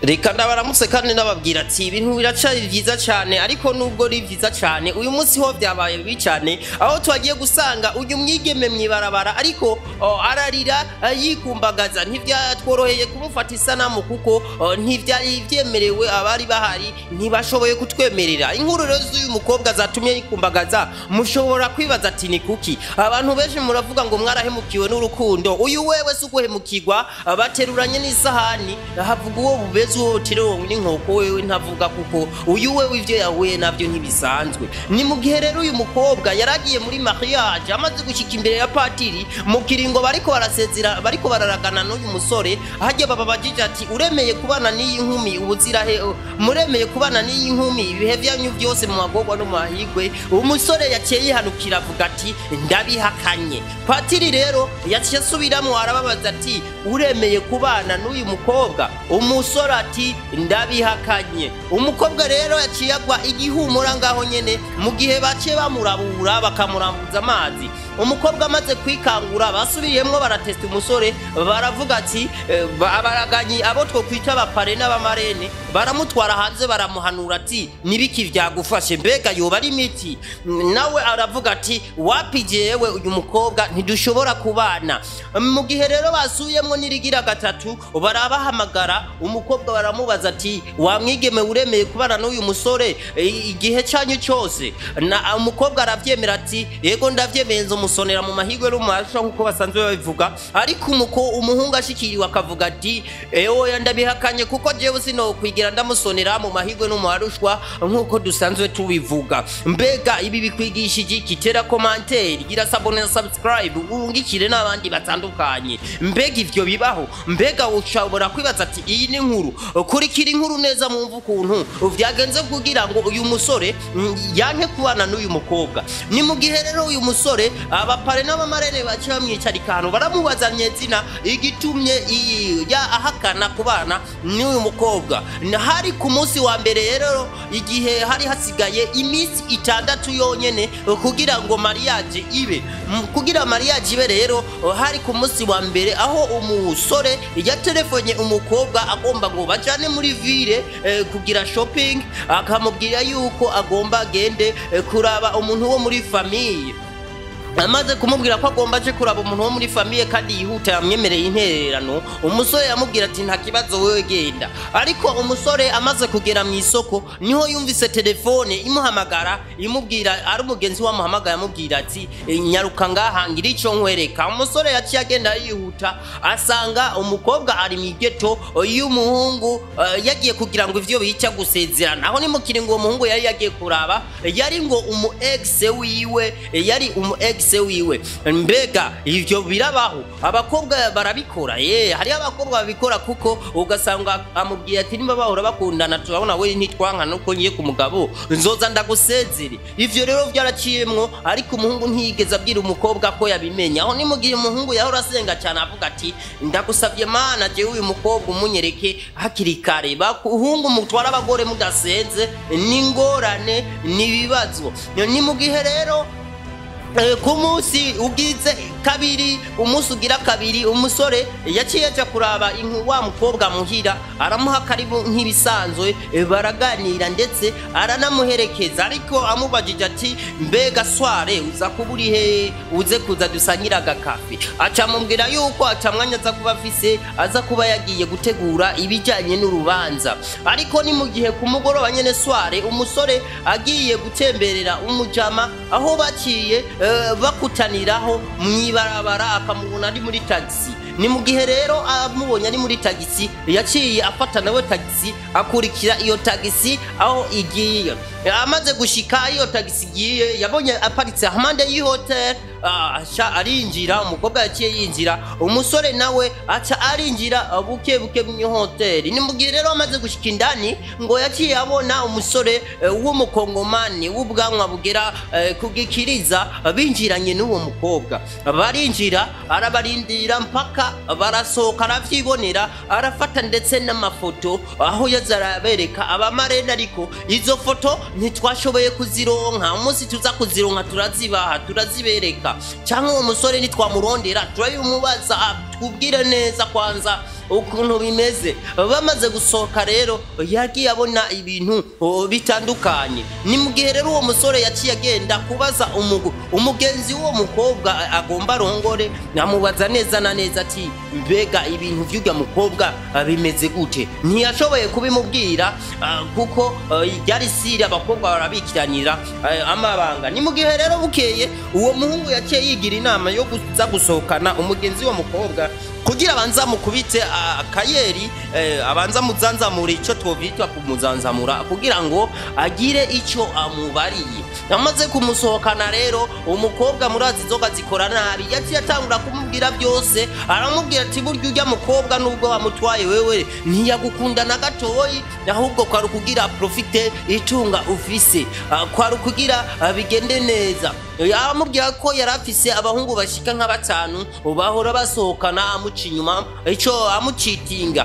reka ndabaramutse kandi ndababwira ati ibintu biracari vyiza cane ariko nubwo ari vyiza cane uyu munsi ho vyabaye bibi cane aho twagiye gusanga uyu mwigeme mwibarabara ariko oh, ararira eh, yikumbagaza ntivyatworoheye kumufata isanamu kuko oh, ntivyari vyemerewe abari bahari ntibashoboye kutwemerera inkuru rero z'uyu mukobwa zatumye yikumbagaza mushobora kwibaza ati ni kuki abantu benshi muravuga ngo mwarahemukiwe n'urukundo uyu wewe si uguhemukirwa bateruranye n'isahani havuga uwo bubeze uwo tirewo n'inkoko wewe ntavuga kuko uyu wewe ivyo yahuye navyo ntibisanzwe ni mu gihe rero uyu mukobwa yaragiye muri mariage amaze gushika imbere ya patiri mu kiringo bariko barasezera bariko bararagana n'uyu musore hajya baba bajije ati uremeye kubana n'iyi nkumi ubuzirahe muremeye kubana n'iyi nkumi ibihe vyanyu vyose mu magorwa no mu mahigwe umusore yaciye yihanukira avuga ati ndabihakanye patiri rero yaciye asubiramwo arababaza ati uremeye kubana n'uyu mukobwa umusore ati ndabihakanye umukobwa rero yaciye agwa igihumura ngaho nyene mu gihe baciye bamurabura bakamurambuza amazi umukobwa amaze kwikangura basubiriyemwo baratesta umusore baravuga ati eh, ba- baraganyi abo twokwita abapare n'abamarene baramutwara hanze baramuhanura ati nibiki vyagufashe mbega yoba ari imiti nawe aravuga ati wapi jewe uyu mukobwa ntidushobora kubana mu gihe rero basubiyemwo n'irigira gatatu barabahamagara umukobwa baramubaza ati wamwigeme uremeye kubana n'uyu musore eh, igihe canyu cyose na umukobwa aravyemera ati yego ndavyemeye nzomusonera mu mahigwe no mu masho nkuko basanzwe babivuga ariko umuko umuhungu ashikiriwe akavuga ati ewe ndabihakanye kuko jewe sinokwigira ndamusonera mu mahigwe no mu marushwa nkuko dusanzwe tubivuga mbega ibi bikwigishije iki tera komanteri gira sabone na subscribe urungikire n'abandi batandukanye mbega ivyo bibaho mbega ushobora kwibaza ati iyi ni inkuru kurikira inkuru neza mwumva ukuntu vyagenze kugira ngo uyu musore mm, yanke kubana n'uyu mukobwa ni mu gihe rero uyu musore abapare n'abamarene baciye bamwicarika ahantu baramubazanye zina igitumye iyi- ya ahakana kubana n'uyu mukobwa Na- hari ku munsi wa mbere rero igihe hari hasigaye iminsi itandatu yonyene kugira ngo mariage ibe M- kugira mariage ibe rero hari ku munsi wa mbere aho umusore yatelefonye umukobwa agomba ngo bajane muri ville eh, kugira shopping akamubwira yuko agomba agende eh, kuraba umuntu wo muri famiye amaze kumubwira ko agomba aje kuraba umuntu wo muri famiye kandi yihuta yamwemereye intererano umusore yamubwira ati nta kibazo wewe genda ariko umusore amaze kugera mu isoko niho yumvise telefone imuhamagara imubwira ari umugenzi wamuhamagara amubwira ati "Eh, nyaruka ngaha ngira ico nkwereka umusore yaciye agenda yihuta asanga umukobwa ari mu igeto y'umuhungu eh, yagiye kugira ngo ivyo bica gusezerana aho ni mu kiringo uwo muhungu yari yagiye kuraba yari ngo umu ex wiwe yari umu ex wiwe mbega ivyo birabaho abakobwa barabikora ye hari abakobwa babikora kuko ugasanga amubwiye ati nimba bahora bakundana turabona we ntitwanka nuko ngiye ku mugabo nzoza ndagusezere ivyo rero vyaraciyemwo ariko umuhungu ntiyigeze abwira umukobwa ko yabimenya aho ni mu gihe umuhungu yahora asenga cyane avuga ati ndagusavye mana jewe uyu mukobwa umunyereke hakiri kare bahungu mutwara abagore mudasenze n'ingorane n'ibibazo ni mu gihe rero Eh, ku munsi ugize kabiri umunsi ugira kabiri umusore yaciye aja kuraba inku wa mukobwa muhira aramuha karibu nk'ibisanzwe eh, baraganira ndetse aranamuherekeza ariko amubajije ati mbega sware uza kuba uri he uze kuza dusangira agakafe aca amubwira yuko aca mwanya aza kuba afise aza kuba yagiye gutegura ibijyanye n'urubanza ariko ni mu gihe ku mugoroba nyene sware umusore agiye gutemberera umujama aho baciye eh, bakutaniraho mwibarabara akamubona ari muri tagisi ni mu gihe rero amubonye ari muri tagisi yaciye afata nawe tagisi akurikira iyo tagisi aho igiye amaze gushika iyo tagisi igiye yabonye aparitse hampande y'ihoteli aca arinjira umukobwa yaciye yinjira umusore nawe aca arinjira uh, buke buke mu hoteli ni mu gihe rero amaze gushika indani ngo yaciye abona umusore eh, w'umukongomani w'ubwanwa bugera eh, ku gikiriza binjiranye n'uwo mukobwa barinjira arabarindira mpaka barasohoka aravyibonera arafata ndetse n'amafoto aho yaza arabereka abamarene ariko izo foto ntitwashoboye kuzironka umunsi tuza kuzironka turazibaha turazibereka cyangwa uwo musore nitwamurondera turabimubaza ah, tubwire neza kwanza ukuntu bimeze bamaze gusohoka rero yagiye abona ibintu oh, bitandukanye ni mu gihe rero uwo musore yaciye agenda kubaza umugu umugenzi w'uwo mukobwa a- agomba arongore amubaza neza na neza ati mbega ibintu vy'urya mukobwa ah, bimeze gute ntiyashoboye kubimubwira ah, kuko ah, ryari siri abakobwa barabikiranira ah, amabanga ni mu gihe rero bukeye uwo muhungu yaciye yigira inama yo kuza gusohokana umugenzi w'uwo mukobwa kugira abanza mukubite ah, akayeri eh, abanza muzanzamure icyo twovitwa kumuzanzamura kugira ngo agire icyo amubariye amaze kumusohokana rero umukobwa murazi inzoga zikora nabi yaciye atangura kumubwira byose aramubwira ati burya ujya mukobwa nubwo wamutwaye wewe ntiyagukunda na gatoyi ahubwo kwari ukugira profite itunga ufise Ah, kwari ukugira ah, bigende neza yamubwira ko yari afise abahungu bashika nka batanu bahora basohokana amuca inyuma ico amucitinga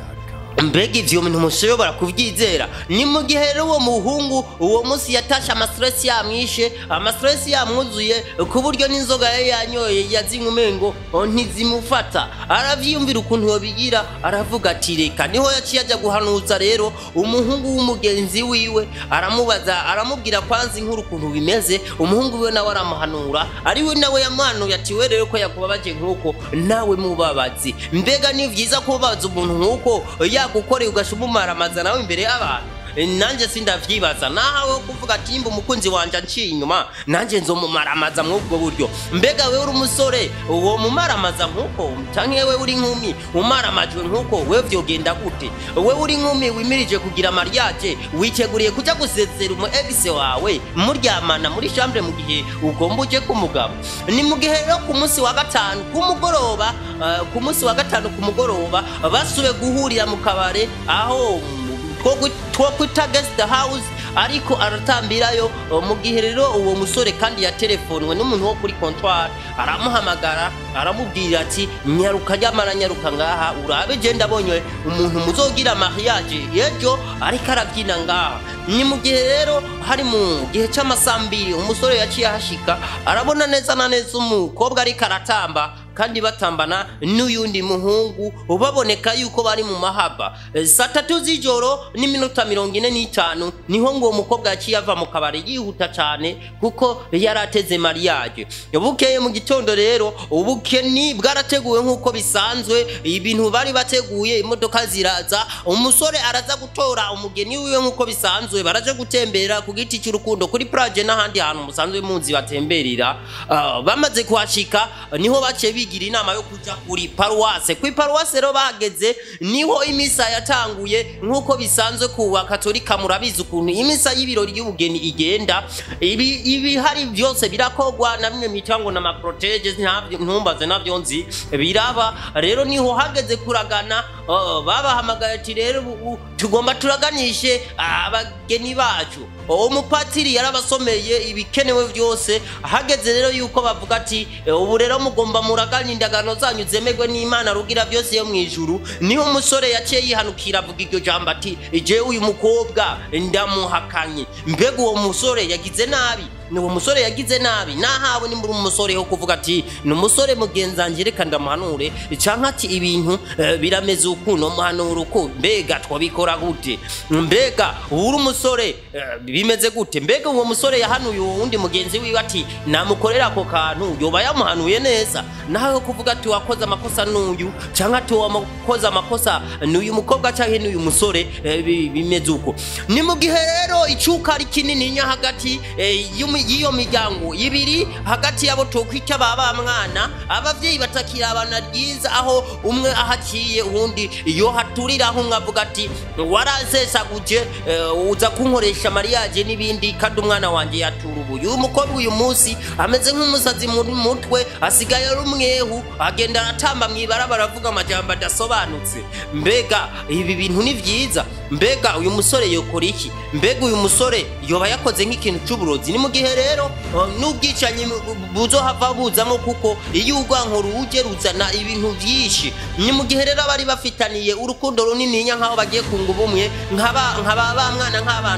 mbega ivyo bintu mushobora kuvyizera ni mu gihe rero uwo muhungu uwo munsi yatashe amastresi yamwishe amastresi yamwuzuye ku buryo n'inzoga yari yanyoye yazinywa umengo oh, ntizimufata aravyiyumvira ukuntu yobigira aravuga ati reka niho yaciye ajya guhanuza rero umuhungu w'umugenzi wiwe aramubaza aramubwira kwanza inkuru ukuntu bimeze umuhungu wiwe nawe aramuhanura ariwe nawe yamuhanuye ati we rero ko yakubabaje nk'uko nawe mubabazi mbega ni vyiza kubabaza umuntu nk'uko yagukoreye ugasha umumaramaza nawe imbere y'abantu nanjye sindavyibaza nahawe wo kuvuga ati yimba umukunzi wanje anciye inyuma nanjye nzomumaramaza mw'ubwo buryo mbega wewe uri umusore uwo mumaramaza nk'uko canke wewe uri inkumi umaramajwe nk'uko wewe vyogenda gute wewe uri inkumi wimirije kugira mariage witeguriye kuja gusezera umu ex wawe muryamana muri chambre mu gihe ugomba uje k'umugabo ni mu gihe rero ku munsi wa gatanu ku mugoroba eh, ku munsi wa gatanu ku mugoroba basubiye guhurira mu kabare aho two- two kwita guest house ariko aratambirayo uh, mu gihe rero uwo musore kandi yatelefonwe n'umuntu wo kuri comptoir aramuhamagara aramubwira ati nyaruka nyamara nyaruka ngaha urabe je ndabonye umuntu muzogira mariage ejo ariko arabyina ngaha ni mu gihe rero hari mu gihe c'amasambiri umusore yaciye ahashika arabona neza na neza umukobwa ariko aratamba kandi batambana n'uyundi muhungu baboneka yuko bari mu mahaba Eh, saa tatu z'ijoro n'iminota mirongo ine n'itanu niho ngo uwo mukobwa yaciye ava mu kabari yihuta cyane kuko yari ateze mariage bukeye mu gitondo rero ubukeni bwarateguwe nk'uko bisanzwe ibintu bari bateguye imodoka ziraza umusore araza gutora umugeni wiwe nk'uko bisanzwe baraje gutembera ku giti cy'urukundo kuri plage n'ahandi hantu musanzwe munzi batemberera Ah, bamaze kuhashika niho baciye bigira inama yo kuja kuri paruwase kuri paruwase rero bageze niho imisa yatanguye nk'uko bisanzwe ku bakatolika murabizi ukuntu imisa y'ibirori y'ubugeni igenda ibi ibihari byose birakogwa na bimwe mwita ngo na maprotege ntumbaze navyo nzi biraba rero niho hageze kuragana ah, babahamagaye ati rero ubu tugomba turaganishe abageni bacu uwo mupatiri yarabasomeye ibikenewe byose hageze rero yuko bavuga ati "Eh, ubu rero mugomba muraganya indagano zanyu zemerwe n'imana rugira byose yo mu ijuru niho umusore yaciye yihanukira avuga iryo jambo ati jewe uyu mukobwa ndamuhakanye mbega uwo musore yagize nabi ni uwo musore yagize nabi nahawe nimbura umusore wo kuvuga ati ni umusore mugenzange reka ndamuhanure canke ati ibintu eh, birameze ukuntu muhanura uko mbega twabikora gute mbega uri umusore eh, bimeze gute mbega uwo musore yahanuye uwo wundi mugenzi wiwe ati namukorera ako kantu yoba yamuhanuye neza nawe kuvuga ati wakoze amakosa n'uyu canke ati wakoze amakosa n'uyu mukobwa canke n'uyu musore eh, bi- bimeze uko ni mu gihe rero icuka ari kinininya hagati eh, y'umi- y'iyo miryango ibiri hagati yabo tokwita ba ba mwana abavyeyi batakira abana ryiza aho umwe ahaciye uwundi iyo haturiraho umwe avuga ati warasesaguje eh, uza kunkoresha mariage n'ibindi kandi umwana wanje yatura ubuye uyu mukobwa uyu munsi ameze nk'umusazi mu mutwe asigaye ari umwehu agenda aratamba mw'ibarabara avuga amajambo adasobanutse mbega ibi bintu ni vyiza mbega uyu musore yokora iki mbega uyu musore yoba yakoze nk'ikintu c'uburozi ni mu gihe rero uh, n'ubwicanyi bu- buzohava buzamo kuko iyo urwanko ruje ruzana ibintu vyinshi ni mu gihe rero abari bafitaniye urukundo runininya nk'aho bagiye kunga ubumwe nk'aba nk'aba ba mwana nk'abantu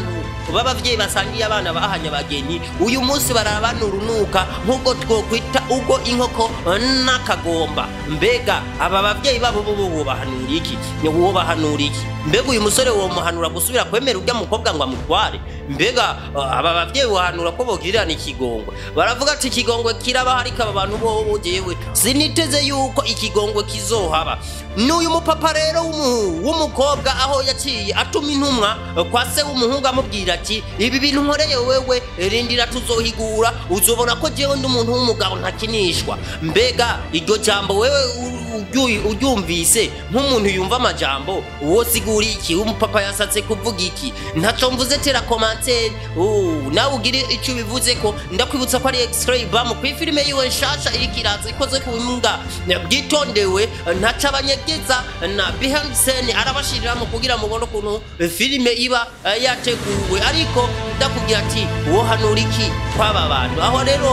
b'abavyeyi basangiye abana bahanye abageni uyu munsi barabanurunuka nk'ubwo twokwita ubwo inkoko n'akagomba mbega aba bavyeyi babo bo bobahanura iki wobahanura iki mbega uyu musore womuhanura gusubira kwemera urya mukobwa ngo amutware mbega uh, aba bavyeyi bohanura ko bogirirana ikigongwe baravuga ati ikigongwe kiraba ariko aba bantu bobo jewe siniteze yuko ikigongwe kizohaba n'uyu mupapa rero w'umu- w'umukobwa aho yaciye atuma intumwa uh, kwa se w'umuhungu amubwira ati ibi bintu nkoreye wewe rindira tuzohigura uzobona ko jewe ndi umuntu w'umugabo ntakinishwa mbega iryo jambo wewe u- uryu- uryumvise nk'umuntu yumva amajambo uwo sigura iki umupapa yasatse kuvuga iki ntaco mvuze tera komantere nawe ugire icyo ubivuze ko ndakwibutsa ko ari extray bam ku ifilime yiwe nshasha iriko iraza ikoze ku bimbwa bwitondewe ntaca abanyegeza na behind scene arabashiriramo kugira mubone ukuntu filime iba eh, yateguwe ariko ndakubwira ati wohanura iki kw'aba bantu aho rero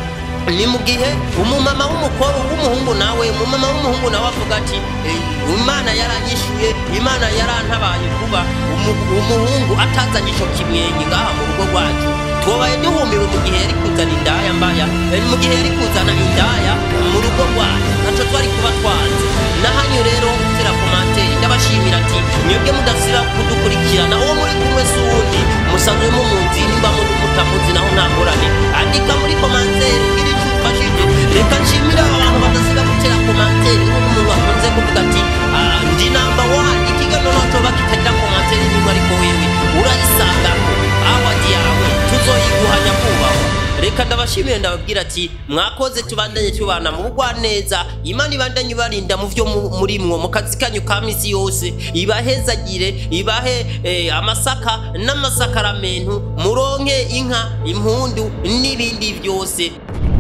ni mu gihe umumama w'umukobwa w'umuhungu nawe umumama w'umuhungu nawe avuga ati "Eh, imana yaranyishuye imana yarantabaye kuba umu- umuhungu atazanye ico kimwenyi ngaha mu rugo rwacu twobaye duhumiwe mu gihe yari kuzana indaya mbaya eh, mu gihe yari kuzana indaya mu rugo rwacu naco twari kuba twanze nahanyu rero tera komantere ndabashimira ati mwebwe mudasira kudukurikirana uwo muri kumwe si uwundi musanzwe mumunzi nimba muri mutamuzi naho nta ngorane andika muri komantere ugire icyo ufashije reka nshimire aba bantu badasiga gutera komantere nk'umuntu wakunze kuvuga ati "Ah, ndi namba wani ikiganiro coba kitagira komantere nimwe ariko wewe urayisangako awadi yawe tuzoyiguhanya kubahwa reka ndabashimire ndababwira ati mwakoze tubandanye tubana mu bugwaneza imana ibandanye ibarinda mu vyo mu- murimwo mu kazi kanyu ka misi yose ibahezagire ibahe eh, amasaka n'amasakaramentu muronke inka impundu n'ibindi vyose